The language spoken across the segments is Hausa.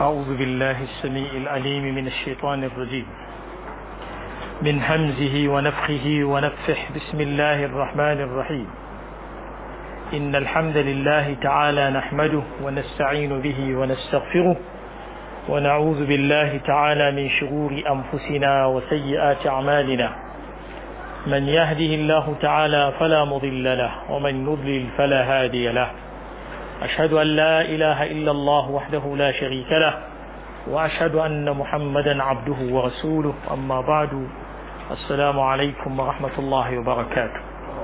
أعوذ بالله السميع العليم من الشيطان الرجيم من همزه ونفخه ونفح بسم الله الرحمن الرحيم إن الحمد لله تعالى نحمده ونستعين به ونستغفره ونعوذ بالله تعالى من شرور أنفسنا وسيئات أعمالنا من يهده الله تعالى فلا مضل له ومن يضلل فلا هادي له أشهد أن لا إله إلا الله وحده لا شريك له وأشهد أن محمدا عبده ورسوله أما بعد السلام عليكم ورحمة الله وبركاته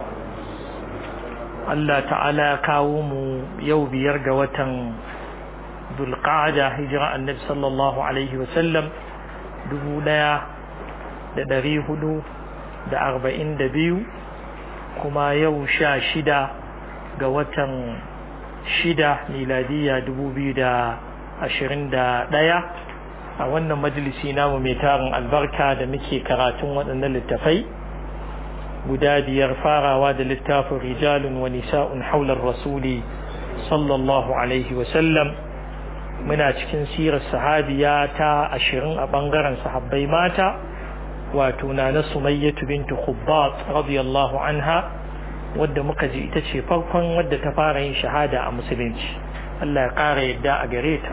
Allah ta'ala kawo mu yau biyar ga watan Dulqa'ada hijira annabi sallallahu alaihi wasallam dubu ɗaya da ɗari hudu da arba'in da biyu kuma yau sha shida ga watan shida miladiya dubu biyu da ashirin da ɗaya a wannan majalisi namu mai tarin albarka da muke karatun waɗannan littafai guda biyar farawa da littafin rijalun wa nisa'un haular rasuli sallallahu alaihi wasallam muna cikin sirar sahabiya ta ashirin a ɓangaren sahabbai mata wato na na sumayyatu bintu khubbat radiyallahu anha wadda muka ji ita ce farkon wadda ta fara yin shahada a musulunci Allah ya ƙara yadda a gare ta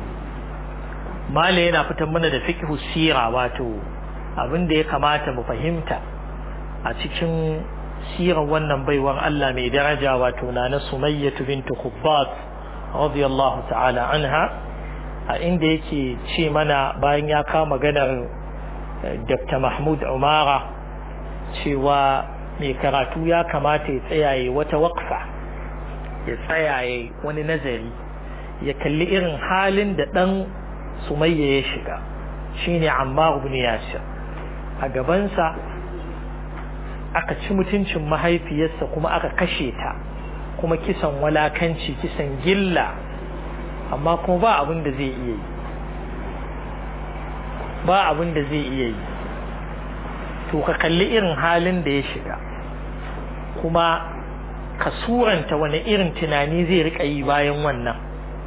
mala yana fitar mana da fiqhu sira wato abin da ya kamata mu fahimta a cikin sirar wannan baiwar Allah mai daraja wato na na sumayyatu bintu khubbat radiyallahu ta'ala anha a inda yake ce mana bayan ya kama maganar Dr. Mahmud Umara cewa mai karatu ya kamata ya tsayaye wata wakfa ya tsayaye wani nazari ya kalli irin halin da ɗan sumayya ya shiga shine Ammar ibn Yasir a gabansa aka ci mutuncin mahaifiyarsa kuma aka kashe ta kuma kisan walakanci kisan gilla amma kuma ba abin da zai iya yi ba abin da zai iya yi to ka kalli irin halin da ya shiga kuma ka suranta wani irin tunani zai rika yi bayan wannan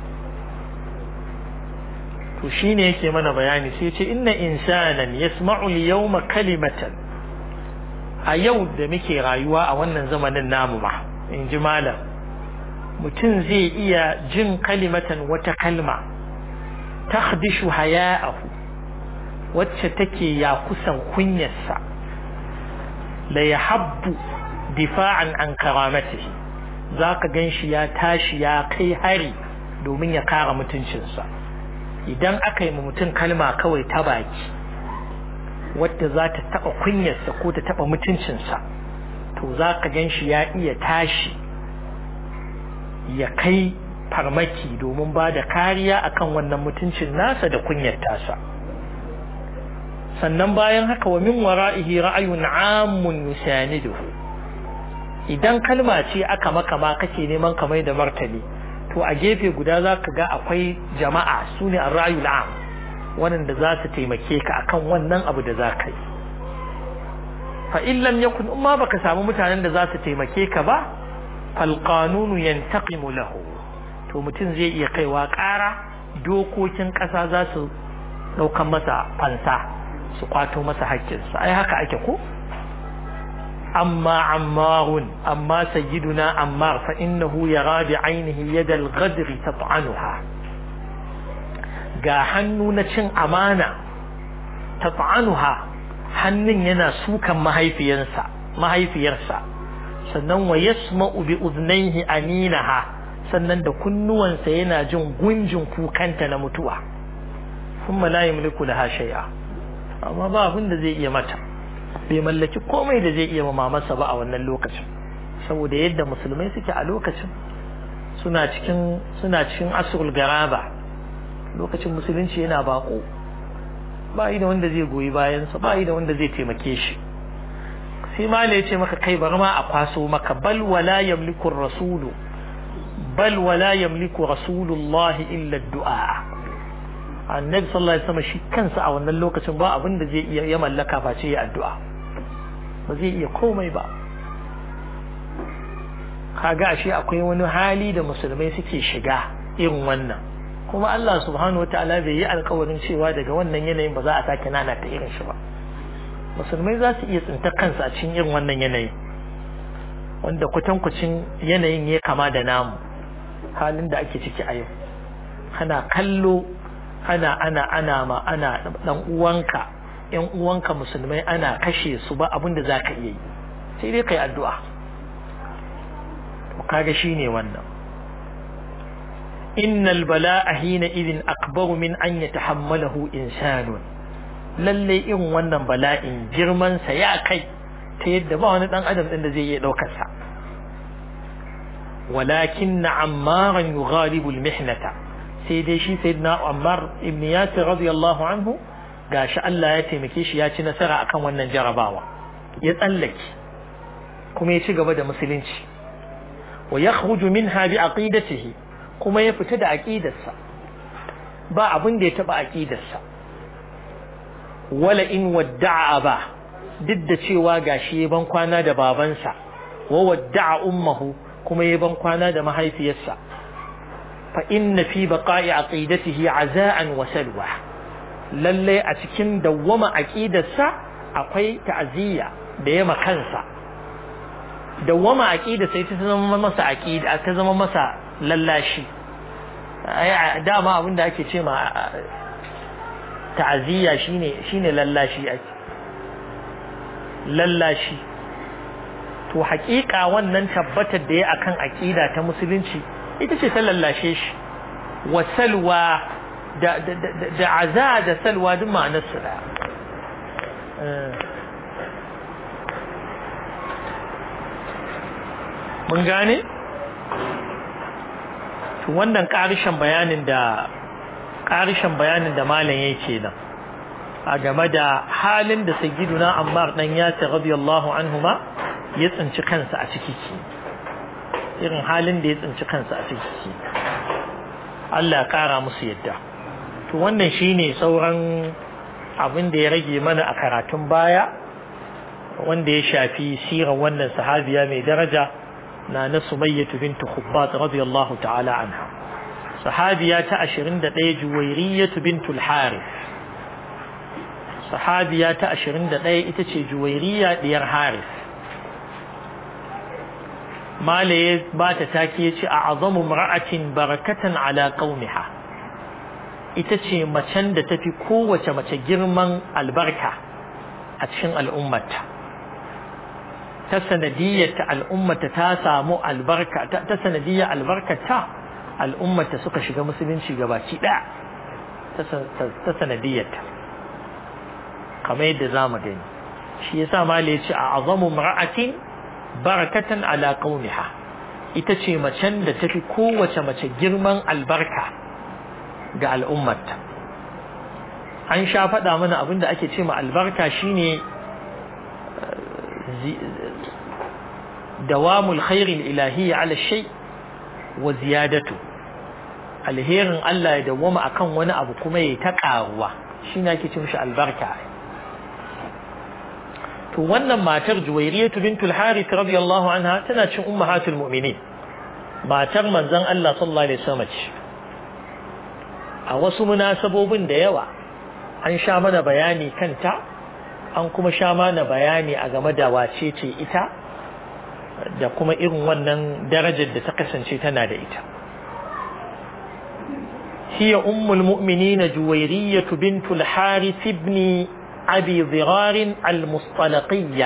to shine yake mana bayani sai ce inna insanan yasma'u al-yawma kalimatan a yau da muke rayuwa a wannan zamanin namu ma in ji malam mutum zai iya jin kalimatan wata kalma takhdishu haya'ahu wacce take ya kusan kunyarsa la yahabbu difa'an an karamatihi zaka ganshi ya tashi ya kai hari domin ya kara mutuncinsa idan aka yi mutum kalma kawai ta baki wadda za ta taɓa kunyarsa ko ta taɓa mutuncinsa to za ka gan shi ya iya tashi ya kai farmaki domin ba da kariya akan wannan mutuncin nasa da kunyar tasa sannan bayan haka wa min wara'ihi ra'ayun amun yusaniduhu idan kalma ce aka maka ma kake neman ka mai da martani to a gefe guda za ka ga akwai jama'a su ne ra'ayul am waɗanda za su taimake ka akan wannan abu da za ka yi fa in lam yakun in ma baka samu mutanen da za su taimake ka ba fal qanunu yantaqimu lahu to mutum zai iya kaiwa ƙara dokokin ƙasa za su ɗaukan masa fansa su kwato masa haƙƙinsa ai haka ake ko amma ammarun amma sayyiduna ammar fa innahu yara bi ainihi yadal ghadri tat'anuha ga hannu na cin amana tat'anuha hannun yana sukan mahaifiyarsa mahaifiyarsa sannan wa yasma'u bi udhnayhi aminaha sannan da kunnuwansa yana jin gunjin kukanta na mutuwa kuma la yamliku laha shay'a amma ba abin da zai iya mata bai mallaki komai da zai iya ma mamarsa ba a wannan lokacin saboda yadda musulmai suke a lokacin suna cikin suna cikin asrul garaba lokacin musulunci yana bako ba yi da wanda zai goyi bayansa ba yi da wanda zai taimake shi sai mala ya ce maka kai bar ma a kwaso maka bal wala yamliku rasulu bal wala yamliku rasulullah illa du'a annabi sallallahu alaihi wasallam shi kansa a wannan lokacin ba abin da zai iya ya mallaka face ya addu'a ba zai iya komai ba kaga ashe akwai wani hali da musulmai suke shiga irin wannan kuma Allah subhanahu wataala bai yi alkawarin cewa daga wannan yanayin ba za a sake nana ta irin shi ba musulmai za su iya tsinta kansu a cikin irin wannan yanayi wanda kwatankwacin yanayin ya kama da namu halin da ake ciki a yau ana kallo ana ana ana ma ana dan uwanka yan uwanka musulmai ana kashe su ba abin da zaka iya yi sai dai kai addu'a to kaga shine wannan innal bala'a hina idin akbaru min an yatahammalahu insanun lalle irin wannan bala'in girman sa ya kai ta yadda ba wani dan adam din da zai iya daukar sa walakin ammaran yughalibu almihnata sai dai shi sayyidina Ammar ibn Yasir radiyallahu anhu gashi Allah ya taimake shi ya ci nasara akan wannan jarabawa ya tsallake kuma ya ci gaba da musulunci wa yakhruju minha bi aqidatihi kuma ya fita da aqidarsa ba abin da ya taba aqidarsa wala in wadda'a ba duk da cewa gashi ya ban kwana da babansa wa wadda'a ummuhu kuma ya ban kwana da mahaifiyarsa fa inna fi baqa'i aqidatihi azaan wa salwa lalle a cikin dawwama aqidarsa akwai ta'aziyya da yama kansa dawwama aqida sai ta zama masa aqida ta zama masa lallashi ai dama abinda ake ce ma ta'aziyya shine shine lallashi ake lallashi to haƙiƙa wannan tabbatar da ya akan aqida ta musulunci ita ce ta lallashe shi wa salwa da da da aza da salwa duk ma'anar su da mun gane to wannan ƙarishin bayanin da ƙarishin bayanin da malam yake nan a game da halin da sayyiduna Ammar dan Yasir radiyallahu anhuma ya tsinci kansa a ciki ke irin halin da ya tsinci kansa a ciki ke Allah ya kara musu yadda to wannan shine sauran abin da ya rage mana a karatun baya wanda ya shafi sirar wannan sahabiya mai daraja na na Sumayyah bint Khubbat radiyallahu ta'ala anha sahabiya ta 21 Juwayriyah bintul Harith sahabiya ta 21 ita ce Juwayriya diyar Harith malaye ba ta take yace a azamu mar'atin barakatan ala qaumiha ita ce macen da tafi kowace mace girman albarka a cikin al'ummata ta sanadiyyar al'ummata ta samu albarka ta sanadiyyar albarkata al'ummata suka shiga musulunci gabaki daya ta sanadiyyar kamar yadda zamu gani shi yasa malaye ce a azamu mar'atin barakatan ala qaumiha ita ce macen da tafi kowace mace girman albarka ga al'ummarta an sha faɗa mana abin da ake ce ma albarka shine dawamul khairin ilahiyya ala shay wa ziyadatu alherin Allah ya dawwama akan wani abu kuma ya ta ƙaruwa shine ake ce mishi albarka to wannan matar Juwayriyatu bintul Harith radiyallahu anha tana cin ummahatul mu'minin matar manzon Allah sallallahu alaihi wasallam ce a wasu munasabobin da yawa an sha mana bayani kanta an kuma sha mana bayani a game da wace ce ita da kuma irin wannan darajar da ta kasance tana da ita هي أم المؤمنين جويرية بنت الحارث بن أبي ضرار المصطلقية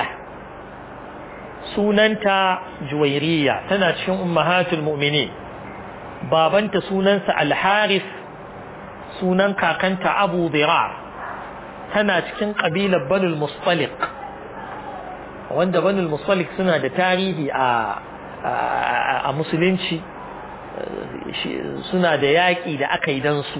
سننتا جويرية تناتشن أمهات المؤمنين بابنت سننس الحارث سنن كاكنت أبو ضرار تناتشن قبيلة بنو المصطلق wanda banul musalik suna da tarihi a musulunci suna da yaƙi da aka yi don su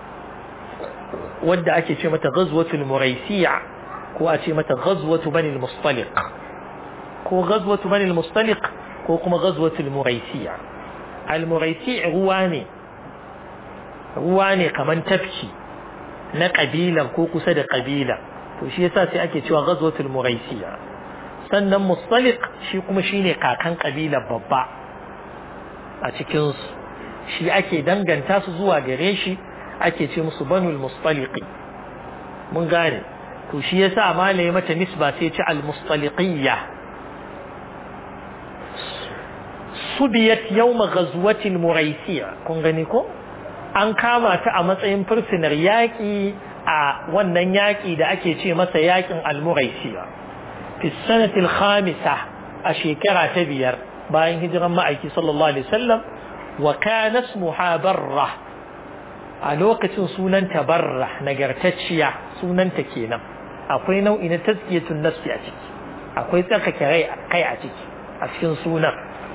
wadda ake ce mata ghazwatul muraisiya ko a ce mata ghazwatu banil mustaliq ko ghazwatu banil mustaliq ko kuma ghazwatul muraisiya al muraisi ruwa ne ruwa ne kaman tafki na kabilan ko kusa da kabila to shi yasa sai ake cewa ghazwatul muraisiya sannan mustaliq shi kuma shine kakan kabilar babba a cikin su shi ake danganta su zuwa gare shi ake ce musu banul mustaliqi mun gane to shi yasa malai mata nisba sai ce al mustaliqiyya subiyat yawma ghazwatil muraisiya kun gani ko an kama ta a matsayin fursunar yaƙi a wannan yaƙi da ake ce masa yaƙin al-muraisiya fi sanatil khamisa a shekara ta biyar bayan hijiran ma'aiki sallallahu alaihi wasallam wa kana ismuha barra a lokacin sunanta barra nagartacciya sunanta kenan akwai nau'i na tazkiyatun nafsi a ciki akwai tsarkake kai a ciki a cikin sunan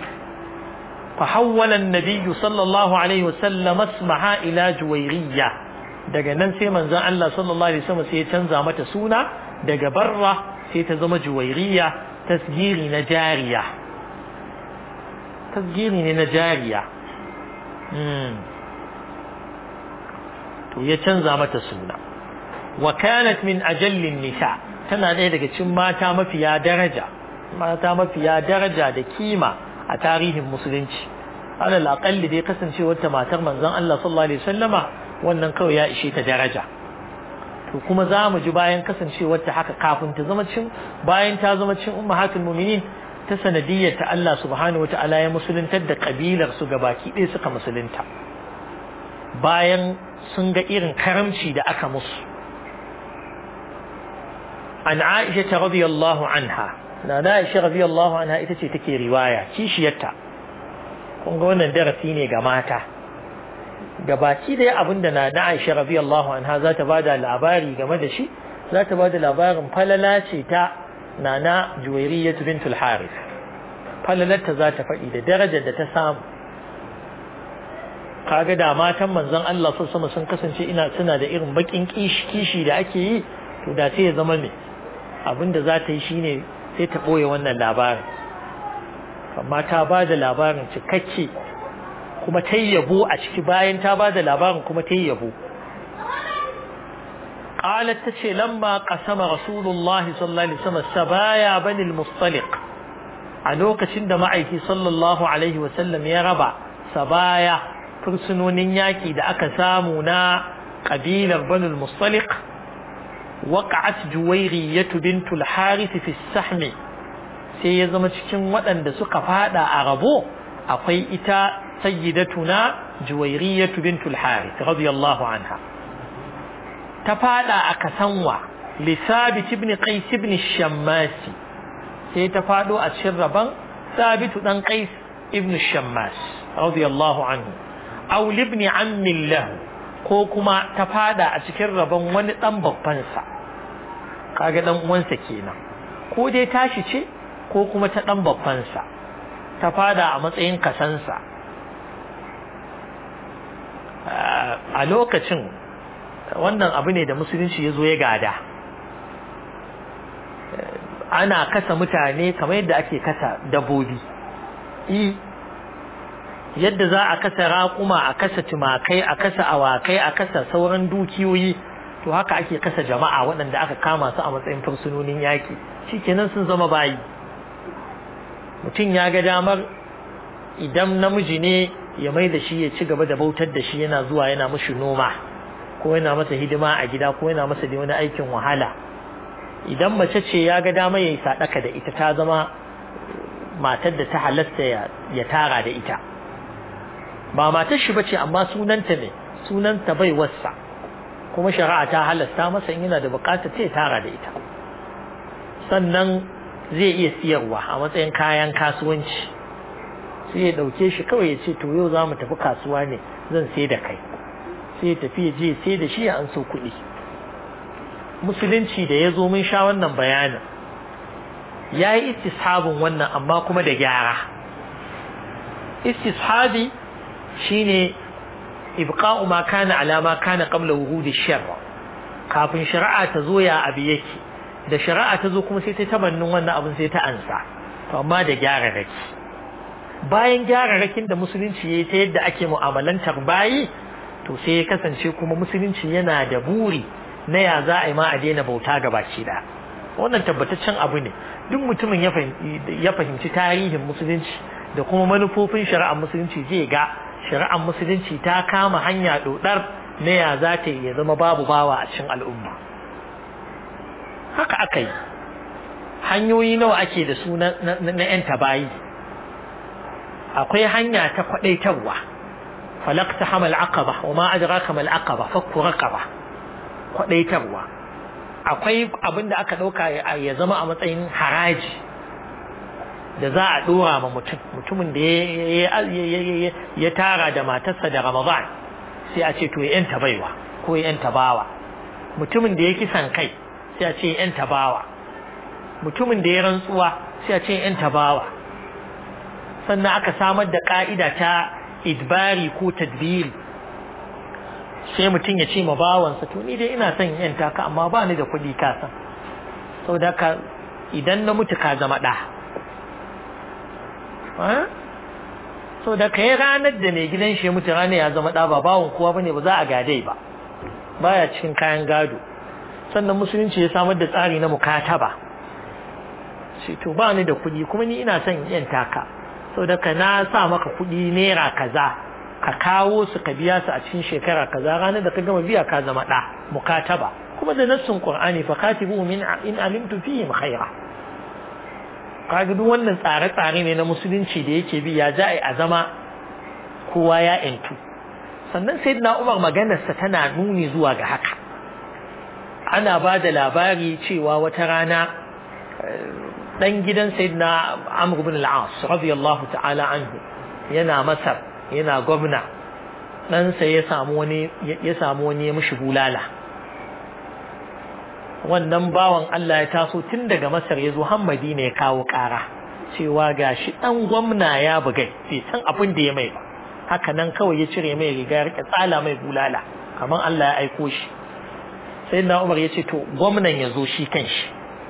فحول النبي صلى الله عليه وسلم اسمها إلى جويرية daga nan sai manzon Allah sallallahu alaihi wasallam sai ya canza mata suna daga barra sai ta zama juwairiya tasgiri na jariya tasgiri ne na jariya to ya canza mata suna wa kanat min ajallin nisa tana ɗaya daga cikin mata mafiya daraja mata mafiya daraja da kima a tarihin musulunci alal aqalli dai kasancewar ta matar manzon Allah sallallahu alaihi wasallama wannan kawai ya ishe ta daraja to kuma za mu ji bayan kasancewar ta haka kafin ta zama cin bayan ta zama cin ummahatul mu'minin ta sanadiyyar ta Allah subhanahu wata'ala ya musuluntar da kabilar su gabaki ɗaya suka musulunta bayan sun ga irin karamci da aka musu an Aisha ta radiyallahu anha na da Aisha radiyallahu anha ita ce take riwaya kishiyarta kun ga wannan darasi ne ga mata gabaki da abinda na da Aisha radiyallahu anha za ta bada labari game da shi za ta bada labarin falala ce ta nana Juwairiyah bintul Harith falalarta za ta faɗi da darajar da ta samu kaga da matan manzon Allah sallallahu sun kasance ina suna da irin bakin kishi kishi da ake yi to da sai ya zama me abinda za ta yi shine sai ta ɓoye wannan labarin amma ta ba da labarin cikakke kuma ta yi yabo a ciki bayan ta ba da labarin kuma ta yi yabo قالت تشي لما قسم رسول الله صلى الله عليه وسلم سبايا بني المصطلق علوك شند معي صلى الله عليه وسلم يا ربع سبايا فرسنون ياكي دا أكسامنا قبيلة بني المصطلق وقعت جويرية بنت الحارث في السحم sai ya zama cikin waɗanda suka fada a rabo akwai ita sayyidatuna juwairiyatu bintul harith radiyallahu anha ta fada a kasanwa li sabit ibn qais ibn shammasi sai ta fado a cikin rabon sabitu dan qais ibn shammas radiyallahu anhu aw ibn ammi lahu ko kuma ta fada a cikin rabon wani dan babban sa kaga dan uwansa kenan ko dai tashi ce ko kuma ta dan babban sa ta fada a matsayin kasansa a lokacin wannan abu ne da musulunci ya zo ya gada ana kasa mutane kamar yadda ake kasa dabbobi yadda za a kasa raƙuma a kasa tumakai a kasa awakai a kasa sauran dukiyoyi to haka ake kasa jama'a waɗanda aka kama su a matsayin fursunonin yaƙi shikenan sun zama bayi mutum ya ga damar idan namiji ne ya mai da shi ya ci gaba da bautar da shi yana zuwa yana mashi noma ko yana masa hidima a gida ko yana masa da wani aikin wahala idan mace ce ya ga dama ya yi sadaka da ita ta zama matar da ta halasta ya tara da ita ba matar shi bace amma sunanta ne sunanta bai wassa kuma shari'a ta halasta masa in yana da bukatar ta ya tara da ita sannan zai iya siyarwa a matsayin kayan kasuwanci sai ya dauke shi kawai ya ce to yau za mu tafi kasuwa ne zan sai da kai sai ya tafi ya je sai da shi ya an so kuɗi musulunci da ya zo mun sha wannan bayanin ya yi istishabin wannan amma kuma da gyara istishabi shine ibqa'u ma kana ala ma kana qabla wuhudi sharra kafin shari'a ta zo ya abi yake da shari'a ta zo kuma sai ta tabannin wannan abin sai ta ansa to amma da gyara raki bayan gyara rakin da musulunci yayi ta yadda ake mu'amalantar bayi to sai ya kasance kuma musulunci yana da buri na ya za a yi ma a daina bauta ga baki da wannan tabbataccen abu ne duk mutumin ya fahimci tarihin musulunci da kuma manufofin shari'ar musulunci zai ga shari'ar musulunci ta kama hanya dodar na ya za ta ya zama babu bawa a cikin al'umma haka aka yi hanyoyi nawa ake da su na 'yan tabayi akwai hanya ta kwadaitarwa falakta hamal aqaba wa ma adraka mal aqaba fakku raqaba kwadaitarwa akwai abin da aka dauka ya zama a matsayin haraji da za a dora ma mutum mutumin da ya tara da matarsa da ramadan sai a ce to ya yanta baiwa ko ya yanta bawa mutumin da ya kisan kai sai a ce ya yanta bawa mutumin da ya rantsuwa sai a ce ya yanta bawa sannan aka samar da ka'ida ta idbari ko tadbiri sai mutum ya ce ma bawansa to ni dai ina son yanta ka amma ba ni da kuɗi ka san saboda ka idan na mutu ka zama ɗa so da kai ranar da mai gidan shi mutu ranar ya zama ɗa ba bawon kowa bane ba za a gadai ba baya cikin kayan gado sannan musulunci ya samar da tsari na mukataba shi to ba ni da kuɗi kuma ni ina son yan taka so da ka na sa maka kuɗi naira kaza ka kawo su ka biya su a cikin shekara kaza ranar da ka gama biya ka zama ɗa mukataba kuma da nassun qur'ani fa katibu min in alimtu fihim khaira kaga duk wannan tsare-tsare ne na musulunci da yake bi ya za a zama kowa ya intu sannan sayyidina Umar maganarsa tana nuni zuwa ga haka ana ba da labari cewa wata rana dan gidan sayyidina Amr ibn al-As radiyallahu ta'ala anhu yana Masar yana gwamna ɗansa ya samu wani ya samu wani ya mishi bulala wannan bawan Allah ya taso tun daga Masar ya zo Hammadi ne ya kawo ƙara cewa gashi ɗan gwamna ya bugai bai san abin da ya mai ba haka nan kawai ya cire mai riga ya rike tsala mai bulala kamar Allah ya aiko shi sai na Umar ya ce to gwamnan ya zo shi kanshi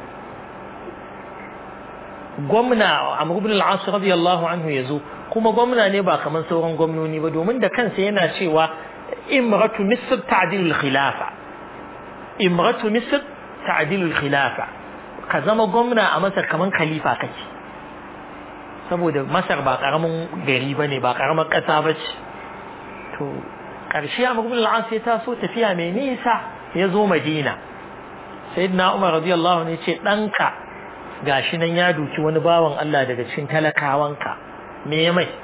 gwamna Amr ibn al-As radiyallahu anhu ya zo kuma gwamna ne ba kamar sauran gwamnoni ba domin da kansa yana cewa imratu misr ta'dilul khilafa imratu misr ta'dilul khilafa ka zama gwamna a masar kaman khalifa kake saboda masar ba karamin gari bane ba karamar kasa bace to karshe Amr ibn al-As ya taso tafiya mai nisa ya zo Madina sayyidina Umar radiyallahu anhu ya ce danka gashi nan ya duki wani bawan Allah daga cikin talakawanka me ya mai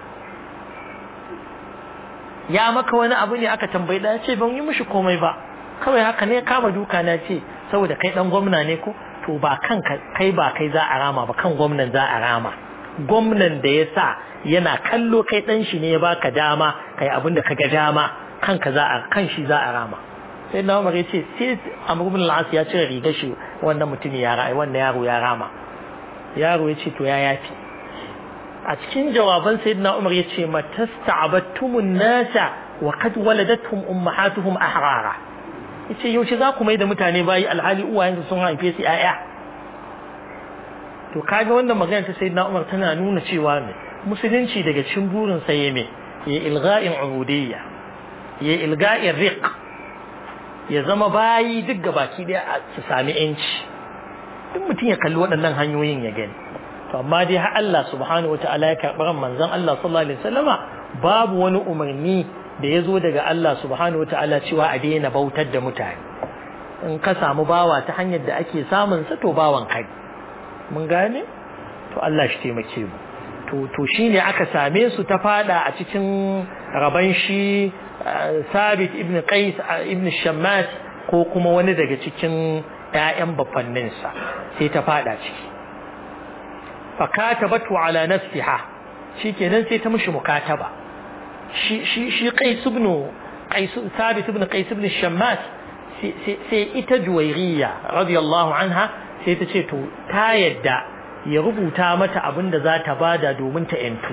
ya maka wani abu ne aka tambayi da ce ban yi mishi komai ba kawai haka ne kama duka na ce saboda kai dan gwamna ne ko to ba kan kai ba kai za a rama ba kan gwamnan za a rama gwamnan da ya sa yana kallo kai dan shi ne ya baka dama kai abin da kaga dama kanka za a kan shi za a rama sai na Umar ya ce sai Amr ibn al-As ya cire rigar shi wannan mutum ya rai wannan yaro ya rama yaro ya ce to ya yafi a cikin jawaban sayyidina Umar ya ce matasta'abattumun nasa wa qad waladatuhum ummahatuhum ahrara yace yaushe za ku mai da mutane bayi alhali uwayensu sun haife su yaya to kaga wannan magana ta sayyidina Umar tana nuna cewa ne musulunci daga cikin burin sa yeme ya ilga'in ubudiyya ya ilga'in riq ya zama bayi duk gabaki daya su sami yanci duk mutum ya kalli waɗannan hanyoyin ya gani to amma dai har Allah subhanahu wataala ya karɓi manzon Allah sallallahu alaihi wasallama babu wani umarni da ya zo daga Allah subhanahu wataala cewa a daina bautar da mutane in ka samu bawa ta hanyar da ake samun sa to bawan kai mun gane to Allah shi taimake mu to to shine aka same su ta fada a cikin raban shi Sabit ibn Qais ibn Shammas ko kuma wani daga cikin ƴaƴan bafanninsa sai ta fada ciki fakatabatu ala nafsiha shikenan sai ta mishi mukataba shi shi shi Qais ibn Qais Thabit ibn Qais ibn Shammas sai ita Juwairiya radiyallahu anha sai ta ce to ta yadda ya rubuta mata abin da za ta bada domin ta yantu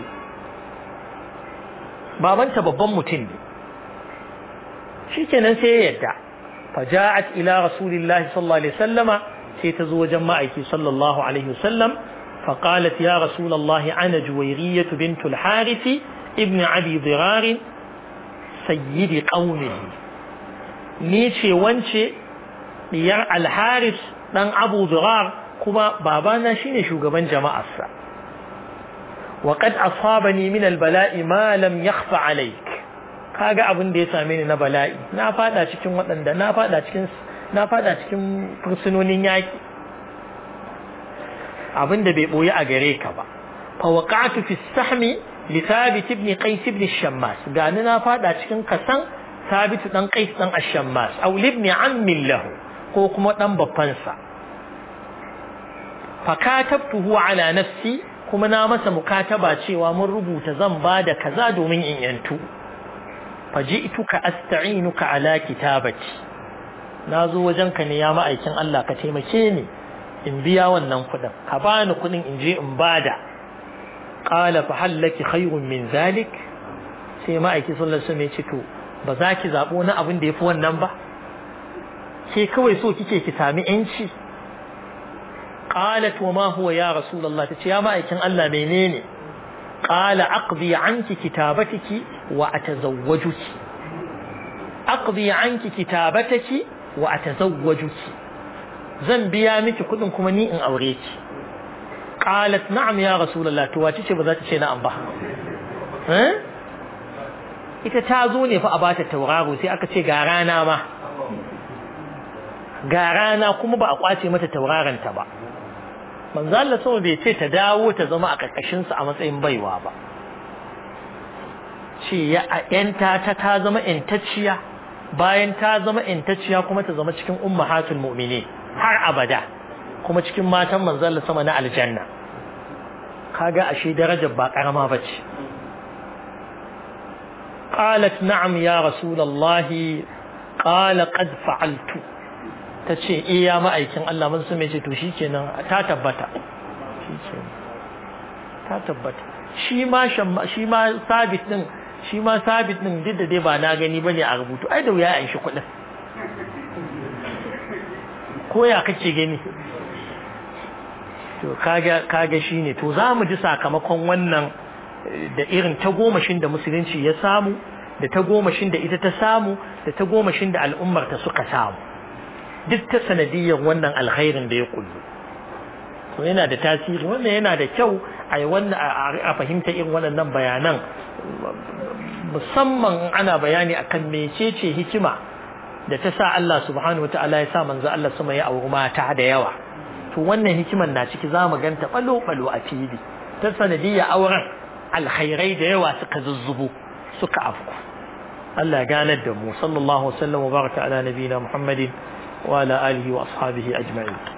babanta babban mutum ne shikenan sai ya yadda faja'at ila rasulillahi sallallahu alaihi wasallama sai ta zo wajen ma'aiki sallallahu alaihi wasallam فقالت يا رسول الله أنا جويرية بنت الحارث ابن أبي ضرار سيد قومه نيشي وانشي ديار الحارث دان أبو ضرار كما بابانا شيني شوغبان جماعة وقد أصابني من البلاء ما لم يخف عليك kaga abin da ya same ni na bala'i na fada cikin waɗanda na fada cikin na fada cikin fursunonin yaki abin da bai boye a gare ka ba fa waqa'tu fi sahmi li thabit ibn qais ibn shammas gani na fada cikin kasan thabit dan qais dan ash-shammas aw ibn ammi lahu ko kuma dan babban sa fa katabtuhu ala nafsi kuma na masa mukataba cewa mun rubuta zan bada kaza domin in yantu faji'tuka asta'inuka ala kitabati nazo wajenka ne ya ma'aikin Allah ka taimake ni in biya wannan kudin ka bani kudin in je in bada qala fa hallaki khayrun min zalik sai ma'aiki sallallahu alaihi wasallam ya ce to ba za ki zabo na abin da yafi wannan ba ke kawai so kike ki sami yanci qalat wa ma huwa ya rasulullah tace ya ma'aikin Allah menene qala aqdi anki kitabatiki wa atazawwajuki aqdi anki kitabataki wa atazawwajuki zan biya miki kudin kuma ni in aure ki qalat na'am ya rasulullah to wace ce ba za ta ce na'am ba eh ita ta zo ne fa a bata tauraro sai aka ce ga rana ma ga rana kuma ba a kwace mata tauraron ta ba manzo Allah sama bai ce ta dawo ta zama a karkashin sa a matsayin baiwa ba ce ya yanta ta ta zama intacciya bayan ta zama intacciya kuma ta zama cikin ummahatul mu'minin har abada kuma cikin matan manzo Allah sama na aljanna kaga ashe darajar ba karama bace qalat na'am ya rasulullahi qala qad fa'altu ta ce eh ya ma'aikin Allah mun sun ce to shikenan ta tabbata shikenan ta tabbata shi ma shi ma sabit din shi ma sabit din duk da dai ba na gani bane a rubutu ai da wuya a shi kuɗin ko ya kake gani to kaga kaga shine to za mu ji sakamakon wannan da irin tagomashin da musulunci ya samu da tagomashin da ita ta samu da tagomashin da al'ummar ta suka samu duk ta sanadiyyar wannan alkhairin da ya kullu to yana da tasiri wannan yana da kyau a wannan a fahimta irin waɗannan bayanan musamman ana bayani akan mecece hikima da ta sa Allah subhanahu wataala ya sa manzo Allah sama ya auri mata da yawa to wannan hikiman na ciki zamu ganta balo balo a fili ta sanadiyya auren alkhairai da yawa suka zuzzubo suka afku Allah ya ganar da mu sallallahu alaihi wa sallam wa baraka ala nabiyina Muhammadin وعلى آله وأصحابه أجمعين